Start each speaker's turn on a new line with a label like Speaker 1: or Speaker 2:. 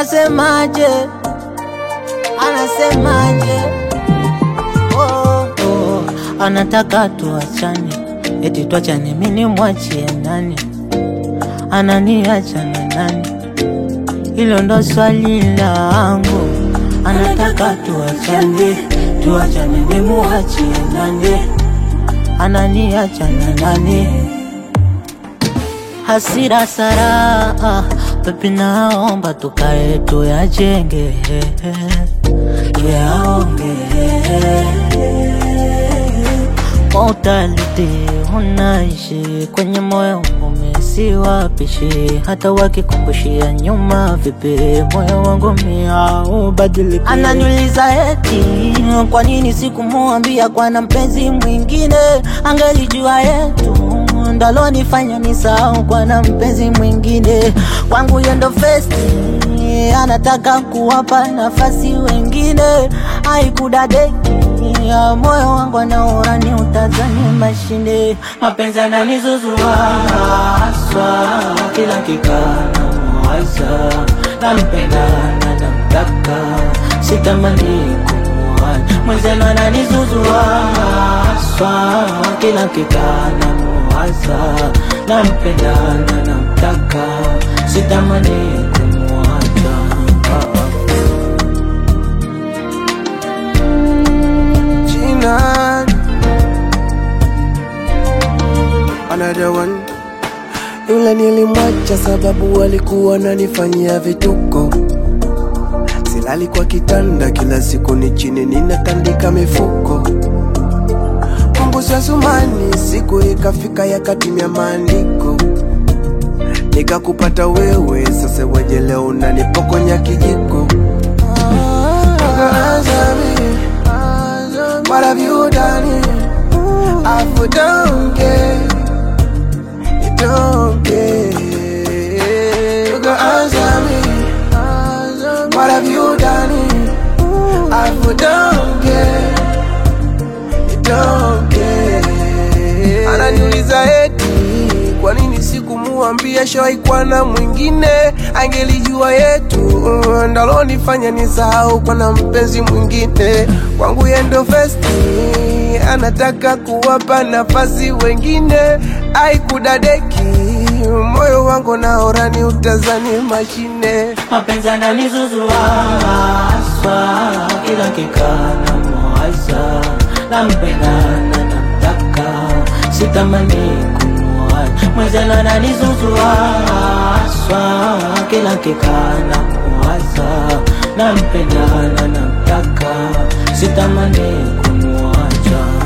Speaker 1: anasemaje? Anasemaje? Oh, oh, anataka tuachane, eti tuachane, mimi mwachie nani? Ananiacha na nani? Hilo ndo swali langu. Anataka tuachane, tuachane, mimi mwachie nani? Ananiacha na nani? Hasira sara, pepi naomba tukae tuyajenge, tuyaonge Mortality unaishi kwenye moyo umesi wapishi, hata wakikumbushia nyuma vipi, moyo wangu mia ubadiliki. Ananiuliza eti kwa nini sikumwambia kwa na mpenzi mwingine, angelijua yetu ndalonifanya nisahau kwa na mpenzi mwingine. Kwangu yendo festi anataka kuwapa nafasi wengine, haikudadeki ya moyo wangu anaora ni utazani mashine mapenzi ananizuzua haswa kila kikana mwaza nampenda na namtaka sitamani kumuacha mwenzenu ananizuzua haswa kila kikana mwaza nampenda na namtaka sitamani kumuacha
Speaker 2: Gina. Another one. Yule nilimwacha sababu alikuwa nanifanyia vituko, silali kwa kitanda, kila siku ni chini ninatandika mifuko. Mungu sasumani, siku ikafika yakatimia maandiko, nikakupata wewe, sasa waje leo unanipokonya kijiko. Answer me. What have you done? I don't care. You don't care. You can answer me. What have you done? I don't care. You don't care. Ananiuliza eti kwa nini sikumuambia shawaikuwa na mwingine, angelijua yetu ndalonifanya nisahau kwa na mpenzi mwingine. Kwangu yendo festi, anataka kuwapa nafasi wengine, aikudadeki moyo wangu naora ni utazani mashine.
Speaker 1: mapenzi ananizuzua haswa kila kikana mwaza nampenda na namtaka sitamani kumuacha mwenzenu ananizuzua haswa kila kikana mwaza nampenda na namtaka sitamani kumuacha